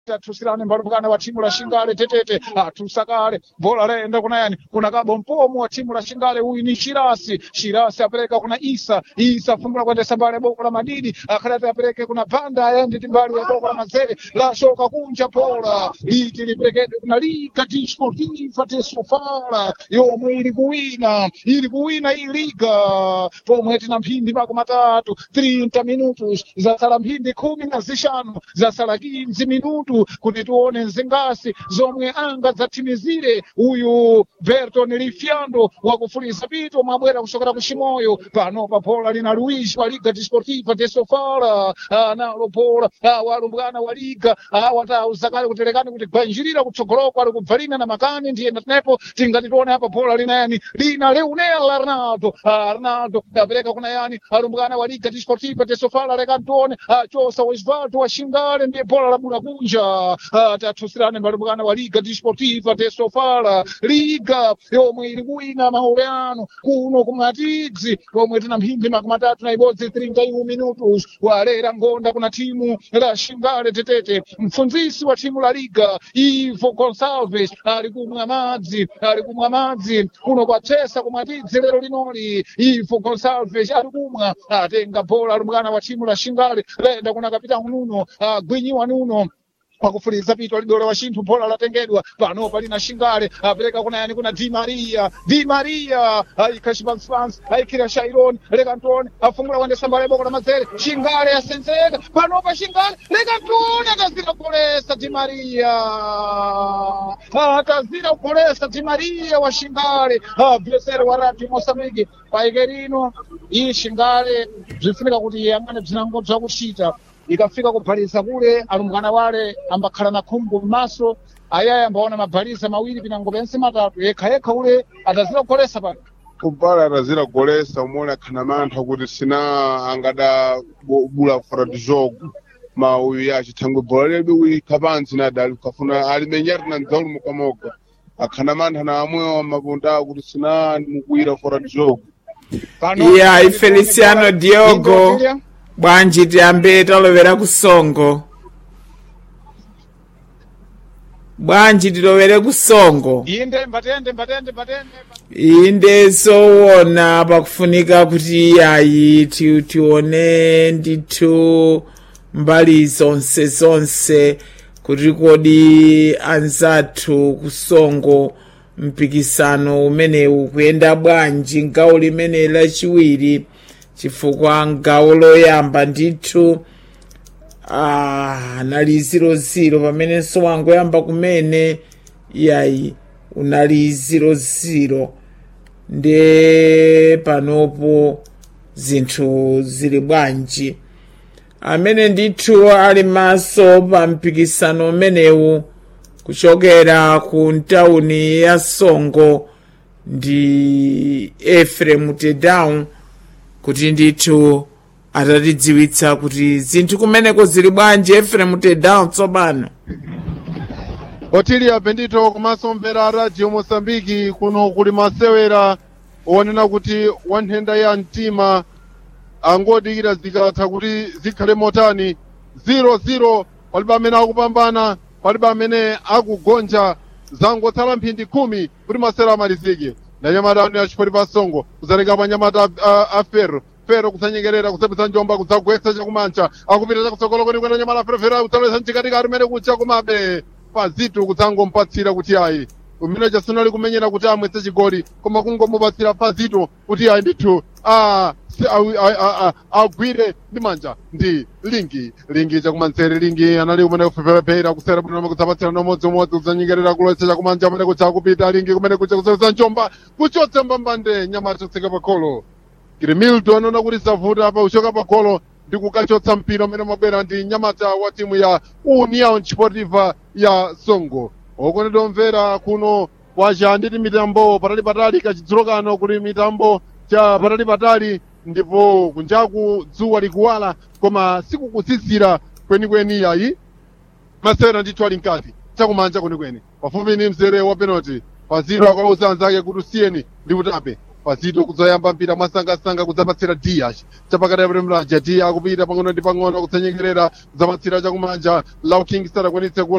tatusirane mbalukana wa timu la shingale tetete atusakale bhola laenda kuna yani kuna kabo mpomo wa timu la shingale huyu ni shirasi shirasi apeleka kuna isa isa fungula kuendesa mbali ya boko la madidi akadati apeleke kuna panda aende timbali ya boko la mazere la shoka kunja pola liti lipelekede kuna liga disportiva tesofala yomwe ili kuwina ili kuwina hii liga pomwe tina mphindi mako matatu 30 minutos zasala mphindi khumi na zishanu zasala 15 minutu kuti tione nzingasi zomwe anga zathimizire uyu berton lifiando wakufulisa pito mwabwera kuchokera ku chimoyo pano pa pola lina luis wa liga disportiva de sofala nalo pola walumbwana wa liga watauzakale kutelekani kuti gwanjirira kutsogoloko ali kubvalina na makani ndiyenda tinepo tingati tione apa pola lina yani lina leonel arnaldo arnaldo apereka kuna yani alumbwana wa liga disportiva de sofala lekani tione chosa osvaldo wa shingale ndiye pola labula kunja tathusirane mbalumbwana wa liga disportiva de sofala liga yomwe ili kuwina maoleano kuno kumatidzi komwe tina mphindi makumi matatu na ibodzi 31 minutos walera ngonda kuna timu la shingale tetete mfunzisi wa timu la liga ivo gonsalves ali kumwa madzi ali kumwa madzi kuno kwachesa kumatidzi lero linoli ivo gonsalves ali kumwa atenga bola alumbwana wa timu la shingale lenda kuna kapitani nuno agwinyiwa nuno pakufuliza pito lidole wa chinthu bola latengedwa pano palina shingale apereka kuna yani kuna di maria di maria ayikha chipansipans ayikhira shairon leka ntone afungula kuendesa mbala iboko la mazere shingale yasenzeka panopa shingale leka ntone atazira kupolesa di maria atazira kupolesa di maria wa shingale bvesere wa rati mosambiki paike lino iyi shingale bzifunika kuti yang'ane bzinango bzakuchita ikafika kubhaliza kule alumbwana wale ambakhala na khumbu m'maso ayayi ambaona mabhaliza mawiri pinango pense matatu yekha yekha ule atazira kugolesa pano kumpala atazira kugolesa umone akhana mantha kuti sina angada bula kufata tijogo ma uyu yace thangwe bhola ledu uyikha pansi nadali ukafuna alimenyati na ndzaulu mukamoka akhana mantha na amwe mapunda kuti sina mukuira kufata tijogo iya ifeliciano diogo bwanji tiyambe talovera kusongo bwanji tilowere kusongo inde mbatende mbatende mbatende inde zoona pakufunika kuti iyayi ti- tione ndithu mbali zonse zonse kuti kodi anzathu kusongo mpikisano umenewu kuyenda bwanji ngawo limene lachiwiri chifukwa ngawo loyamba ndithu ah, anali 00 pamenenso wangoyamba kumene yayi unali 00 nde panopo zinthu zili bwanji amene ndithu ali maso pa mpikisano umenewu kuchokera ku ntawuni ya songo ndi efrem tedown kuti ndithu atatidziwitsa kuti zinthu kumeneko zili bwanji efrem tedown tsopano otilia bendito komanso mvera a radio mosambiki kuno kuli masewera onena kuti wanthenda ya mtima angodikira zikatha kuti zikhale motani 00 palibe amene akupambana palibe amene akugonja zangotsala mphindi khumi kuti masewera amalizike nanyamata anu achipoti pa songo kuzatenga panyamata a, a ferro ferro kudzanyengerera kudzapeza njomba kudzagwetsa chakumanja akupita chakutsogolo kweni kwena nyamata ferofero kudzalowesa mchikatikati umene kucha kumabe pazitu kudzangompatsira kuti ayi umene chasunali kumenyera kuti amwetse chigoli koma kungomupatsira pazito kuti ayi ndithu ah, si- awi- a- a- a- agwire ndi manja ndi lingi lingi chakumanzere lingi anali kumene kuphephera kusera bwino kudzapatsira nomodzimodzi kudzanyengerera kulowetsa chakumanja kumene kucha kupita lingi kumene kucha kuseweza njomba kuchotsa mbambande nyamata tseka pakholo kirimildo anaona kuti zavuta apa uchoka pakholo ndi kukachotsa mpira umene umabwera ndi nyamata wa timu ya union sportiva ya songo okondedwa omvera kuno kwacha nditi mitambo patali patali kachidzulo kano kuli mitambo cha patali patali ndipo kunjaku dzuwa likuwala koma sikukusisira kwenikweni yayi masewera ndithu ali mkati chakumanja kwenikweni pafupi ni mzere wa penalty pazito akauza anzake kuti usiyeni ndi kutape pazito kudzayamba mpira mwasangasanga kudzapatsira dias chapakati apemeraja dia akupita pang'ono ndi pang'ono kudzanyengerera kudzapatsira chakumanja lau kingston akwanitse ku